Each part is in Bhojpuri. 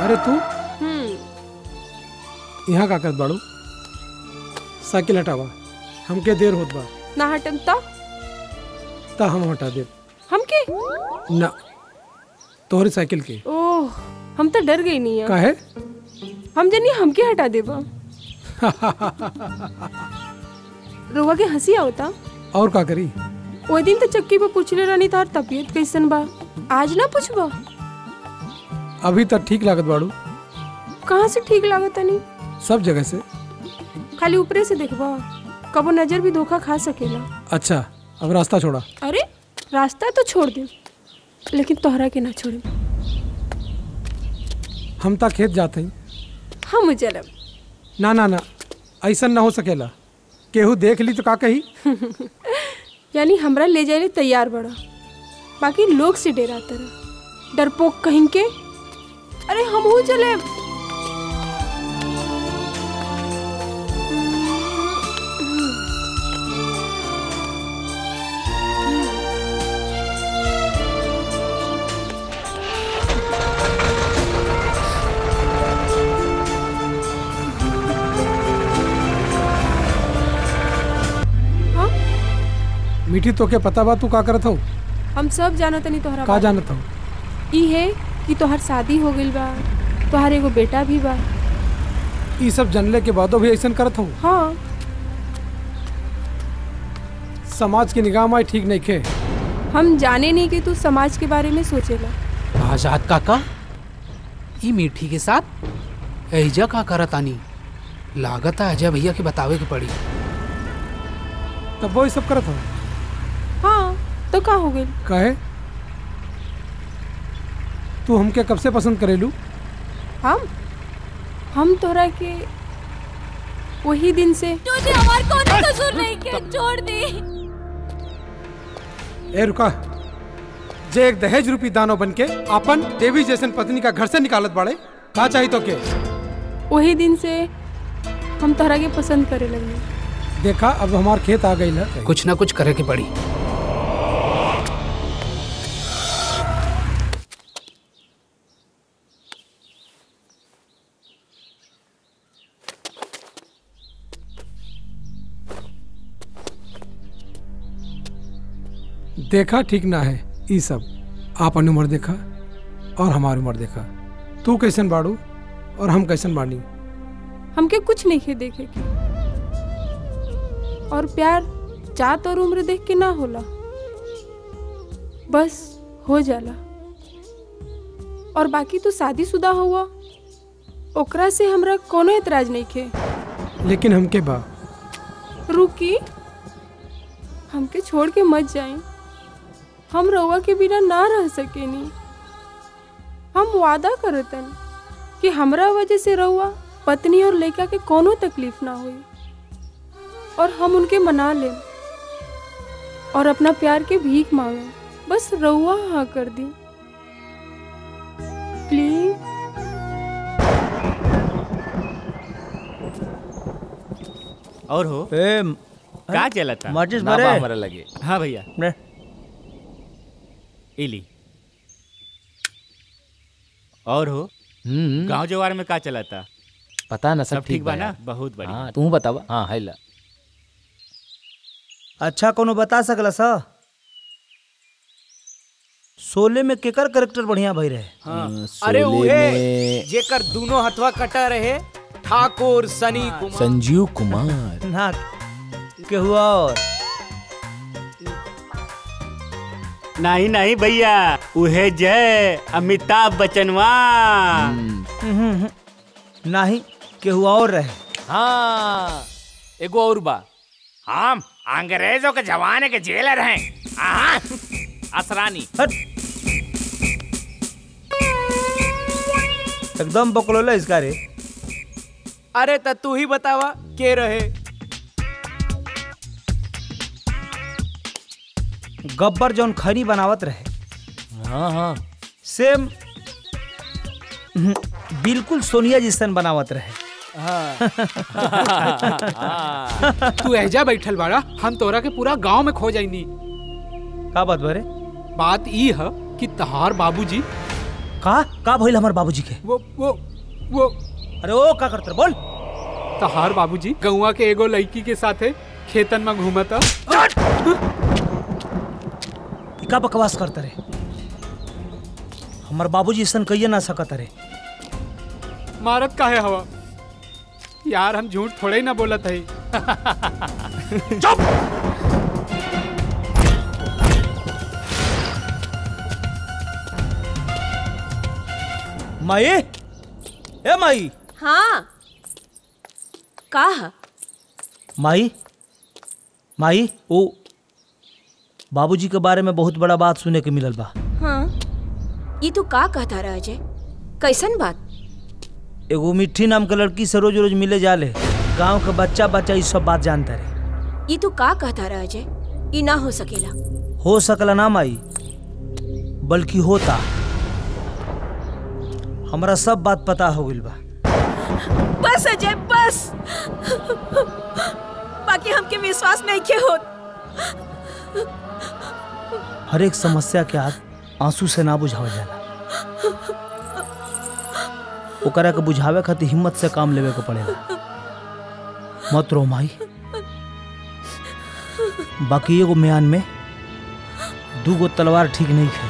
अरे तू हम्म यहाँ का करत बाड़ू साइकिल हटावा हमके देर होत बा ना हटम ता ता हम हटा दे हमके ना तोहरी साइकिल के ओह हम तो डर गई नहीं है काहे हम जनी हमके हटा देबा रोवा के हंसी आवता और का करी वो दिन तो चक्की पे पूछले रहनी तार तबीयत कैसन बा आज ना पूछबा अभी तक ठीक लागत बाड़ू कहाँ से ठीक लागत नहीं सब जगह से खाली ऊपरे से देखबा कबो नजर भी धोखा खा सकेला अच्छा अब रास्ता छोड़ा अरे रास्ता तो छोड़ दे लेकिन तोहरा के ना छोड़े हम ता खेत जाते हैं हम चलब ना ना ना ऐसा ना हो सकेला केहू देख ली तो का कही यानी हमरा ले जाए तैयार बड़ा बाकी लोग से डेरा तरह डरपोक कहीं के अरे हम हूँ चले हाँ मीठी तो के पता बा तू का करत हूँ हम सब जानो तनी तोहरा का बारे जानत हूँ में। ई है कि तोहर शादी हो गइल बा तोहर एगो बेटा भी बा ये सब जानले के बादो भी ऐसा करत हूँ हाँ समाज की निगाह में ठीक नहीं खे हम जाने नहीं कि तू समाज के बारे में सोचेला आजाद काका ई मीठी के साथ एजा का करत आनी लागत है अजय भैया के बतावे के पड़ी तब वो ये सब करत हूँ हाँ तो का हो गइल काहे तू हमके कब से पसंद करेलू हम हम तोहरा के वही दिन से तुझे हमार कौन कसूर नहीं के छोड़ दे ए रुका जे एक दहेज रूपी दानव बन के अपन देवी जैसन पत्नी का घर से निकालत बाड़े का चाहिए तो के वही दिन से हम तोहरा के पसंद करे लगने देखा अब हमार खेत आ गई है कुछ ना कुछ करे के पड़ी देखा ठीक ना है ई सब आपन उम्र देखा और हमारी उम्र देखा तू कैसन बाड़ू और हम कैसन बानी हमके कुछ नहीं खे देखे के और प्यार जात और उम्र देख के ना होला बस हो जाला और बाकी तू शादीशुदा हुआ ओकरा से हमरा कोनो एतराज नहीं खे लेकिन हमके बा रुकी हमके छोड़ के मत जाए हम रउआ के बिना ना रह सकेनी हम वादा करतन कि हमरा वजह से रउआ पत्नी और लड़का के कोनो तकलीफ ना हुई और हम उनके मना लें और अपना प्यार के भीख मांगे बस रउआ हाँ कर दी प्लीज और हो ए का चलता माचिस ना भरे? बा हमरा लगे हाँ भैया ने इली और हो हम्म गांव जवार में का चलता पता ना सब सब ठीक बा ना यार। बहुत बढ़िया हाँ तू बतावा हाँ है ला अच्छा कोनो बता सकला सा शोले में केकर करेक्टर बढ़िया भई रहे हाँ। अरे उहे जेकर दोनों हथवा कटा रहे ठाकुर सनी कुमार संजीव कुमार ना केहू और नहीं नहीं भैया उहे जय अमिताभ बच्चनवा हम्म, नहीं केहू और रहे हाँ एगो और बा हम अंग्रेजों के जमाने के जेलर हैं आहा, असरानी हट एकदम बकलोला इसका रे अरे त तू ही बतावा के रहे गब्बर जौन खरी बनावत रहे हाँ हाँ सेम हम्म, बिल्कुल सोनिया जिसन बनावत रहे तू एजा बैठल बाड़ा हम तोरा के पूरा गांव में खो जाइनी का बात बरे बात ई है कि तहार बाबूजी का का भइल हमार बाबूजी के वो वो वो अरे ओ का करते बोल तहार बाबूजी गौवा के एगो लड़की के साथे खेतन में घूमता ई का बकवास करते रे हमार बाबूजी ऐसा कहिए ना सकत रे मारत काहे हवा यार हम झूठ थोड़े ही ना बोलत है माई ए माई हाँ का ह? माई माई ओ बाबूजी के बारे में बहुत बड़ा बात सुने के मिलल बा हाँ ये तू का कहता रह अजय कैसन बात एगो मिट्टी नाम के लड़की से रोज रोज मिले जाले गांव के बच्चा बच्चा ई सब बात जानता रे ये तू का कहता रह अजय ये ना हो सकेला हो सकला ना माई बल्कि होता हमरा सब बात पता हो गइल बा बस अजय बस बाकी हमके विश्वास नहीं के होत हर एक समस्या के आग आंसू से ना बुझावल जाला ओकरा के बुझावे खातिर हिम्मत से काम लेवे के पड़ेला मत रो माई बाकी एगो म्यान में दूगो तलवार ठीक नहीं है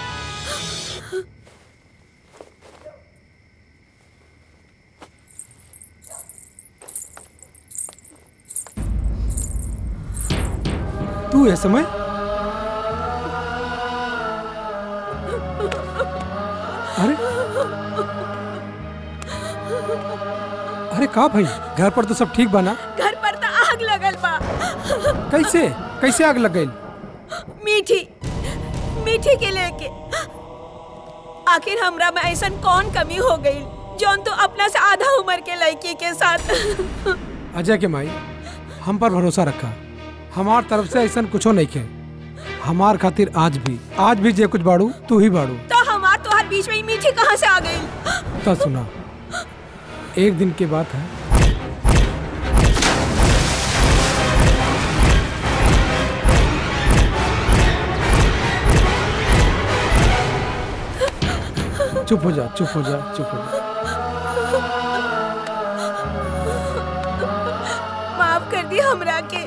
तू है समय अरे अरे का भाई घर पर तो सब ठीक बना घर पर तो आग लगल बा कैसे कैसे आग लग गई मीठी मीठी के लेके आखिर हमरा में ऐसा कौन कमी हो गई जौन तो अपना से आधा उम्र के लड़की के साथ अजय के माई हम पर भरोसा रखा हमार तरफ से ऐसा कुछो नहीं के हमार खातिर आज भी आज भी जे कुछ बाड़ू तू ही बाड़ू तो हमार तोहर बीच में ही मीठी कहाँ से आ गई तो सुना एक दिन की बात है चुप हो जा चुप हो जा चुप हो जा माफ कर दी हमरा के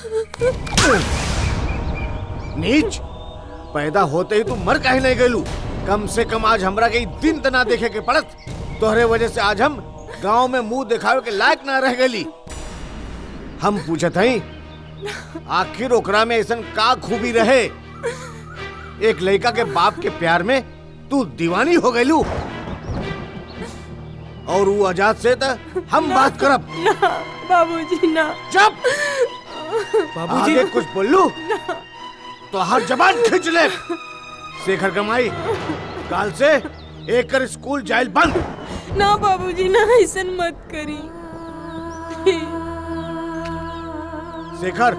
नीच पैदा होते ही तू मर काहे नहीं गलू कम से कम आज हमरा के ई दिन तना देखे के पड़त तोहरे वजह से आज हम गांव में मुंह दिखावे के लायक ना रह गली हम पूछत हई आखिर ओकरा में ऐसा का खूबी रहे एक लड़का के बाप के प्यार में तू दीवानी हो गईलू और वो आजाद से त हम बात करब बाबूजी ना चुप बाबूजी आगे कुछ बोलू तो हर जबान खींच ले शेखर कमाई काल से एक कर स्कूल जाइल बंद ना बाबूजी ना ऐसा मत करी शेखर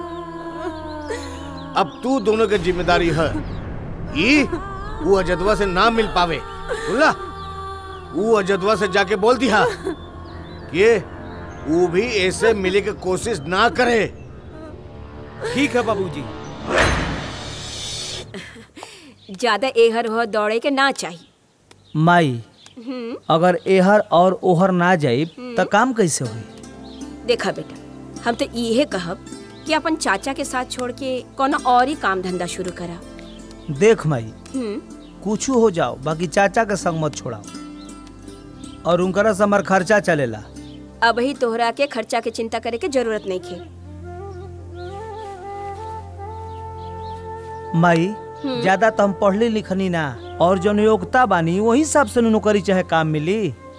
अब तू दोनों की जिम्मेदारी है ई वो अजदवा से ना मिल पावे बोला वो अजदवा से जाके बोल दिया कि वो भी ऐसे मिले की कोशिश ना करे ठीक है बाबूजी ज्यादा एहर हो दौड़े के ना चाहिए माई हम्म, अगर एहर और ओहर ना जाई त काम कैसे होई देखा बेटा हम तो इहे कहब कि अपन चाचा के साथ छोड़ के कोनो और ही काम धंधा शुरू करा देख माई हम्म, कुछ हो जाओ बाकी चाचा के संग मत छोड़ाओ और उनकरा से हमार खर्चा चलेला अब ही तोहरा के खर्चा के चिंता करे के जरूरत नहीं खे माई हम्म। ज्यादा तो हम पढ़ली लिखनी ना और जो योग्यता बानी वही हिसाब से नौकरी चाहे काम मिली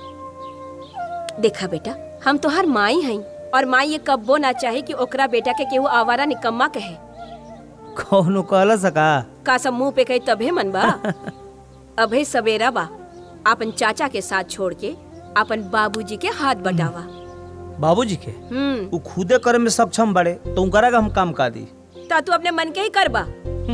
देखा बेटा हम तोहार माई हई और माई ये कब्बो ना चाहे कि ओकरा बेटा के केहू आवारा निकम्मा कहे कौनो कहला सका का सब मुंह पे कही तभे मन बा अभे सवेरा बा अपन चाचा के साथ छोड़ के अपन बाबूजी के हाथ बटावा बाबूजी के हम्म वो खुदे करे में सक्षम बड़े तो उनकरा का हम काम का दी ता तू अपने मन के ही करबा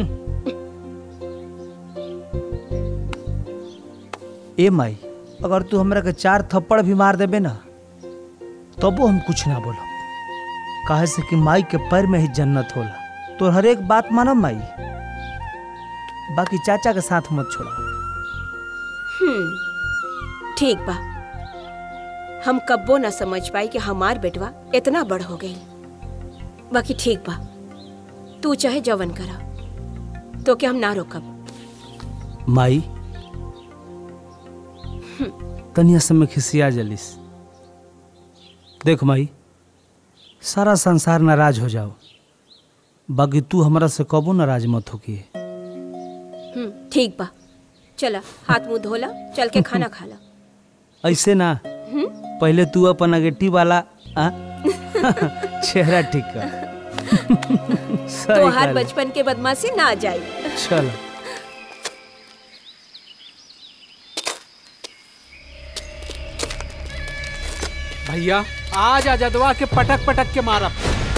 ए माई अगर तू हमरा के चार थप्पड़ भी मार देबे ना तबो हम कुछ ना बोलो काहे से कि माई के पैर में ही जन्नत होला तो हर एक बात मानब माई बाकी चाचा के साथ मत छोड़ा हम्म ठीक बा हम कब्बो न समझ पाई कि हमार बेटवा इतना बड़ हो गई बाकी ठीक बा तू चाहे जवन करा तो के हम ना रोकब माई तनिया समय खिसिया जलिस देख माई सारा संसार नाराज हो जाओ बाकी तू हमरा से कबो नाराज मत होकी हम्म ठीक बा चला हाथ मुंह धोला चल के खाना खा ला ऐसे ना हम्म? पहले तू अपन अगेटी वाला आ? चेहरा ठीक कर सही तो हर कहले। बचपन के बदमाशी ना जाई चलो भैया आज आजादवा के पटक पटक के मारब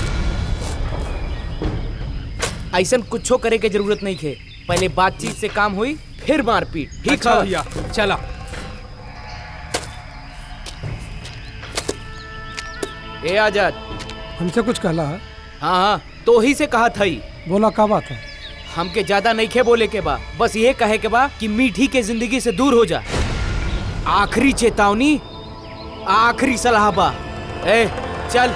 ऐसन कुछो करे के जरूरत नहीं थे पहले बातचीत से काम हुई फिर मारपीट ठीक अच्छा है भैया चला ए आजाद हमसे कुछ कहला है हाँ हाँ तो ही से कहा था ही बोला का बात है हमके ज्यादा नहीं खे बोले के बा बस ये कहे के बा कि मीठी के जिंदगी से दूर हो जा आखिरी चेतावनी आखिरी सलाह बा ए चल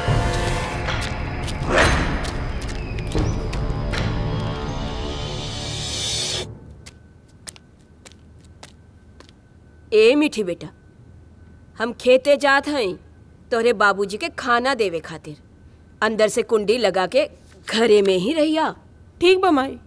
ए मीठी बेटा हम खेते जात हई तोहरे बाबूजी के खाना देवे खातिर अंदर से कुंडी लगा के घरे में ही रहिया ठीक बा माई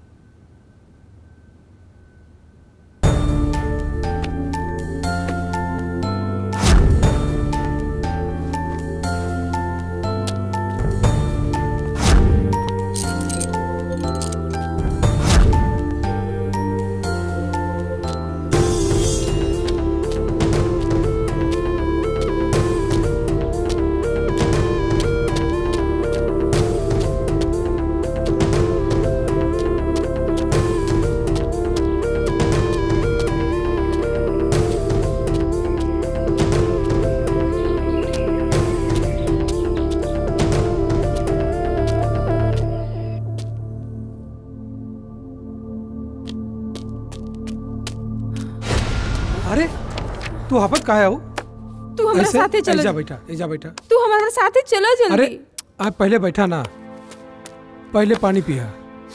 अरे तू हपत कहा हो तू हमारे ऐसे? साथे चलो ऐजा बैठा ऐजा बैठा तू हमारे साथे चलो जल्दी अरे आप पहले बैठा ना पहले पानी पिया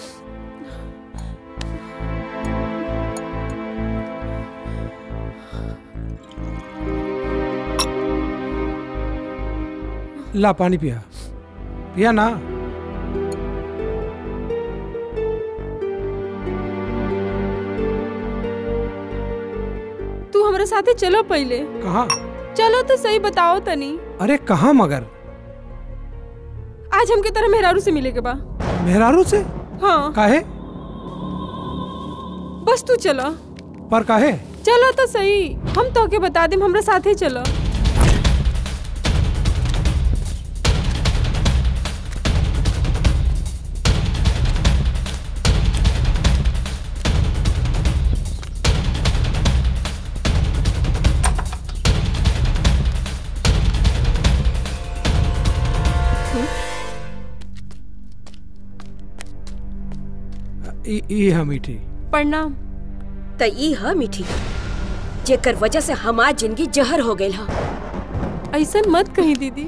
ला पानी पिया पिया ना तू हमारे साथे चलो पहले कहा चलो तो सही बताओ तनी अरे कहा मगर आज हमके तरह मेहरारू से मिले के बा मेहरारू से हाँ काहे बस तू चलो पर काहे चलो तो सही हम तो के बता देम हमरा साथे चलो ई ई है मीठी प्रणाम त ई ह मीठी जेकर वजह से हमार जिंदगी जहर हो गई हा ऐसा मत कही दीदी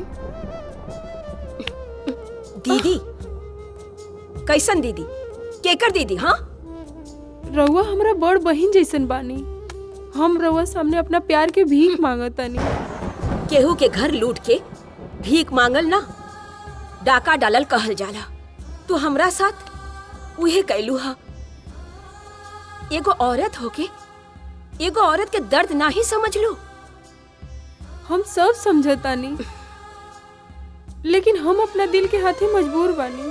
दीदी कैसन दीदी केकर दीदी हाँ रउआ हमरा बड़ बहिन जैसन बानी हम रउआ सामने अपना प्यार के भीख मांगतानी केहू के घर लूट के भीख मांगल ना डाका डालल कहल जाला तू हमरा साथ उहे कैलू हा एगो औरत होके एगो औरत के दर्द ना ही समझ लो हम सब समझतानी लेकिन हम अपना दिल के हाथे मजबूर बानी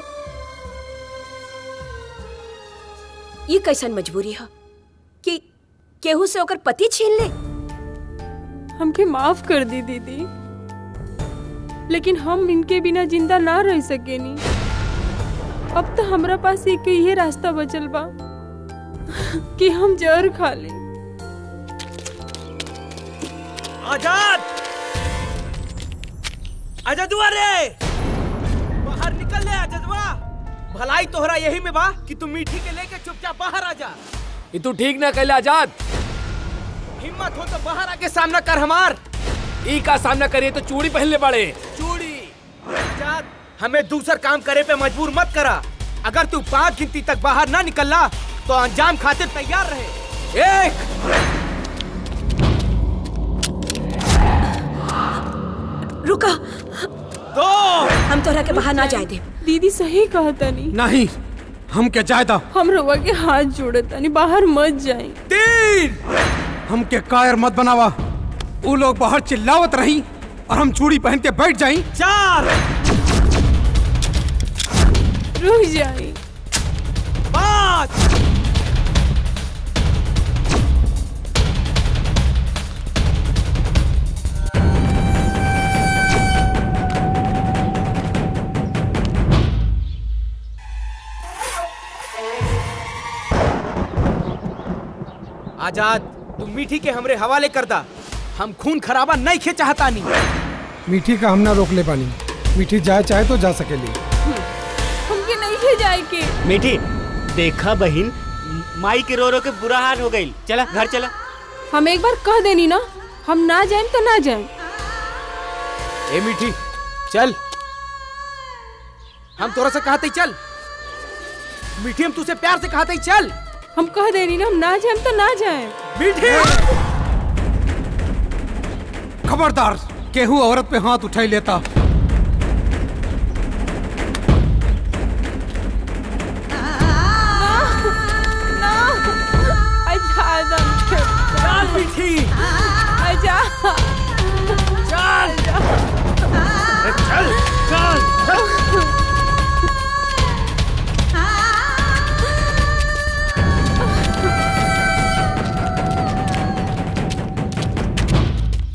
ये कैसन मजबूरी है कि केहू से ओकर पति छीन ले हमके माफ कर दी दीदी लेकिन हम इनके बिना जिंदा ना रह सकेनी अब तो हमरा पास एक ही रास्ता बचल बा कि हम जहर खा ले आजाद आजादुआ रे बाहर निकल ले आजादुआ भलाई तोहरा यही में बा कि तू मीठी के लेके चुपचाप बाहर आ जा ये तू ठीक ना कैला आजाद हिम्मत हो तो बाहर आके सामना कर हमार ई का सामना करिए तो चूड़ी पहनले बड़े चूड़ी आजाद हमें दूसर काम करे पे मजबूर मत करा अगर तू पांच गिनती तक बाहर ना निकलना तो अंजाम खातिर तैयार रहे एक रुका दो हम तोहरा के बाहर ना जाए दे दीदी सही कहा तनी नहीं हम के जायदा हम रउआ के हाथ जोड़े तनी बाहर मत जाई तीन हम के कायर मत बनावा वो लोग बाहर चिल्लावत रही और हम चूड़ी पहन के बैठ जाई चार रुक जाई पाँच आजाद तू मीठी के हमरे हवाले कर दा हम खून खराबा नहीं खे चाहता नहीं मीठी का हम ना रोक ले पानी मीठी जाए चाहे तो जा सकेली हमके नहीं ले जाए के मीठी देखा बहिन माई के रो रो के बुरा हाल हो गई चला घर चला हम एक बार कह देनी ना हम ना जाएं तो ना जाएं ए मीठी चल हम तोरा से कहते ही चल मीठी हम तुझसे प्यार से कहते ही चल हम कह देनी ना हम ना जाएं तो ना जाएं मीठी खबरदार केहू औरत पे हाथ उठाई लेता ना आजाद हमके चल मीठी आजाद